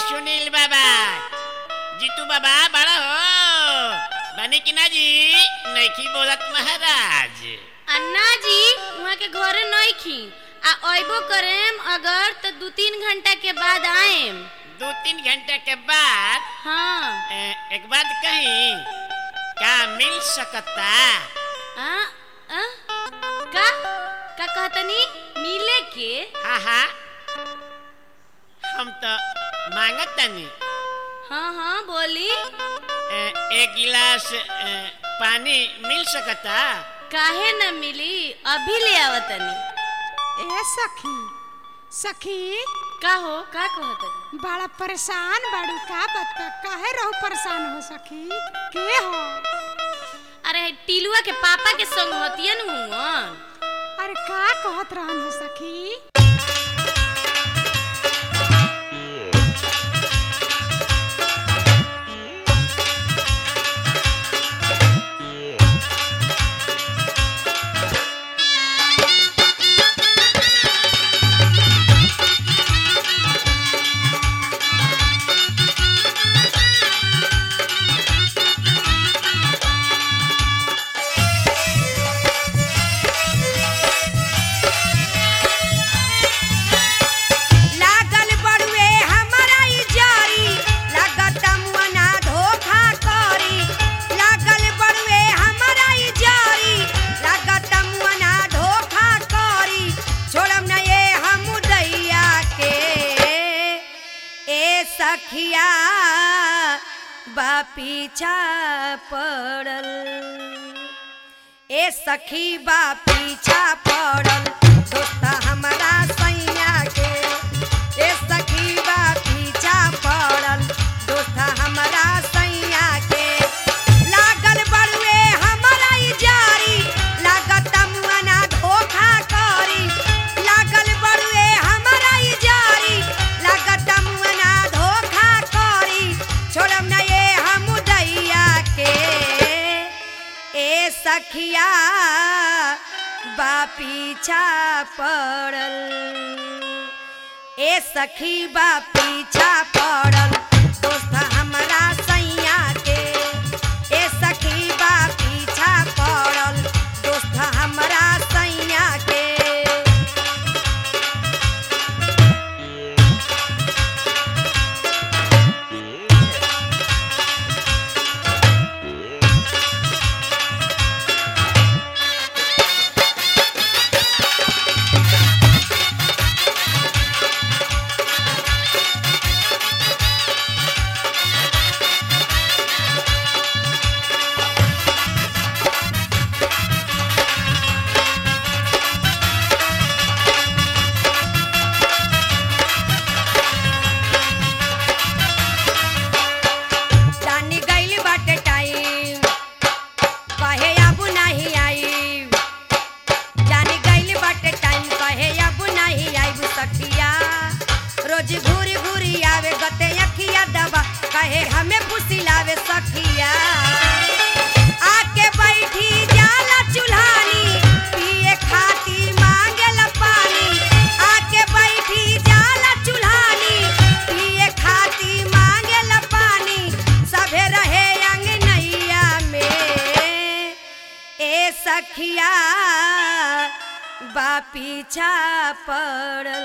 सुनील बाबा जीतू बाबा बड़ा हो बने कि ना जी नैखी बोलत महाराज अन्ना जी वहाँ के घरे नहीं खी आ अइबो करेम अगर तो दू तीन घंटा के बाद आएम दो तीन घंटे के बाद हाँ ए, एक बात कही का मिल सकता आ, आ, का का कहतनी मिले के हाँ हाँ हम तो मांगत तनी हाँ हाँ बोली ए, एक गिलास ए, पानी मिल सकता काहे न मिली अभी ले आवतनी ए सखी सखी का हो का कहतनी बड़ा परेशान बाड़ू का बता काहे रहू परेशान हो सखी के हो अरे टीलुआ के पापा के संग होतिया न हुवन अरे का कहत रहन हो सखी लागल बड़ुए हमरा ई जारी लागत मुअना धोखा करी लागल बड़ुए हमरा ई जारी लागत मुअना धोखा करी छोड़म न ये हम दैया के ए सखिया बा पीछा पड़ल ए सखी बा पीछा पड़ल दोस्त हमरा सैया के ए सखी बा पीछा पड़ल दोस्त हमरा सैया के लागल बड़ुए हमरा ई जारी लागत मुअना धोखा करी लागल बड़ुए हमरा ई जारी लागत मुअना धोखा करी छोड़म न ये हम दैया के ए सखिया बा पीछा पड़ल ए सखी बा पीछा पड़ल दोस्त हमरा सैया के ए सखी बा पीछा पड़ल दोस्त हमरा सैया के जानी गइल बाटे टाइम कहे अब नहीं आई जानी गइल बाटे टाइम कहे अब नहीं आईब सखिया रोज घूरी घूरी आवे गते अखिया दबा कहे हमें फुसिलावे सखिया आके बैठी जाला चुल्हानी पिए खाती मांगेला पानी आके बैठी जाला चुल्हानी पिए खाती मांगेला पानी सभे रहे अंगनैया में ए सखिया बा पीछा पड़ल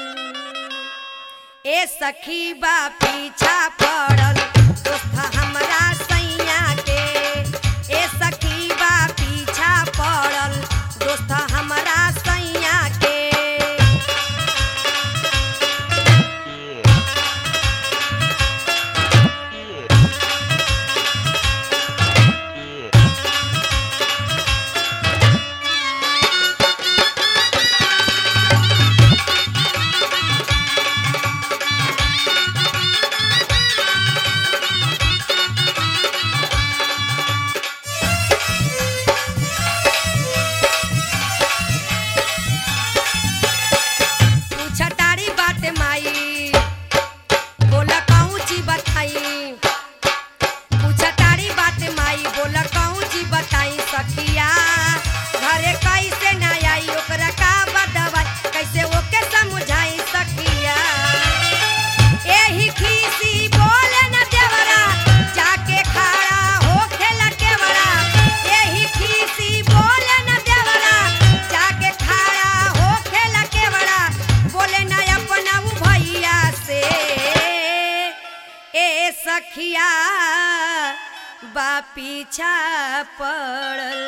ए सखी बा पीछा पड़ल दोस्त हमरा सैया के ए सखी बा पीछा पड़ल दोस्त हमरा सैया के सखिया बा पीछा पड़ल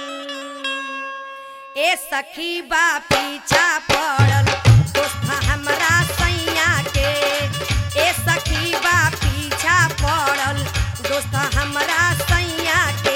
ए सखी बा पीछा पड़ल दोस्त हमरा सैया के ए सखी बा पीछा पड़ल दोस्त हमरा सैया के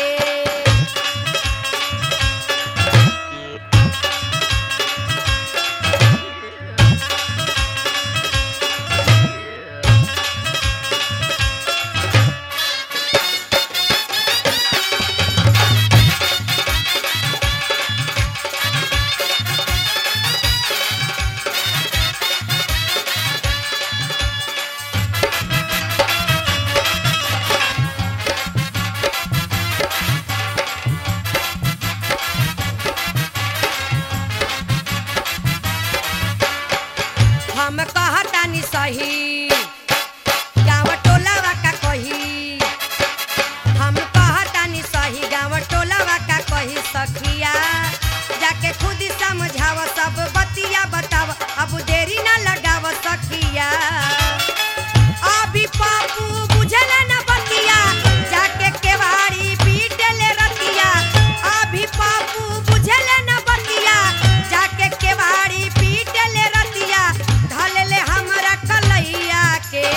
हम कहतानी सही गाँव टोलावा का कही हम कहतानी सही गाँव टोलावा का कही सखिया जाके खुद ही समझाव सब बतिया बताव अब देरी ना लगाव सखिया अभी पापू बुझल न बतिया जाके केवाड़ी पीटले रतिया अभी पापू बुझल न बतिया जाके केवाड़ी पीटले रतिया धलले हमरा कलैया के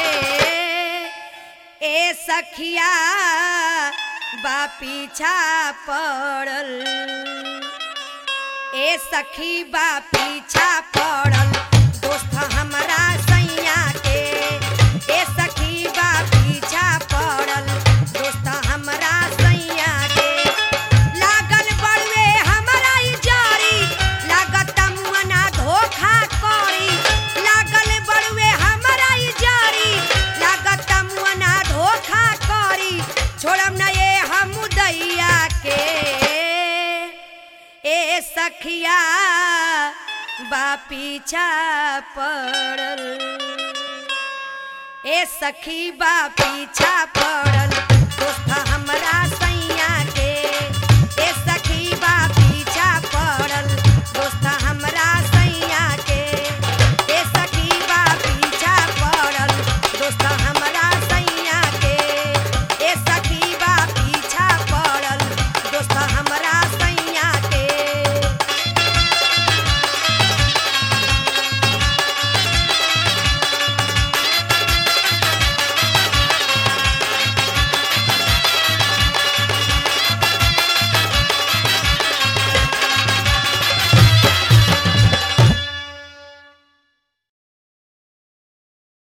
ए सखिया बा पीछा पड़ल ए सखी बा पीछा पड़ल दोस्त हमरा सैया के ए सखी बा पीछा पड़ल दोस्त हमरा सैया के लागल बड़वे हमरा ई जारी लागत मुअना धोखा करी लागल बड़वे हमरा ई जारी लागत मुअना धोखा करी छोड़म ना ये हम दैया के ए सखिया बा पीछा पड़ल ए सखी बा पीछा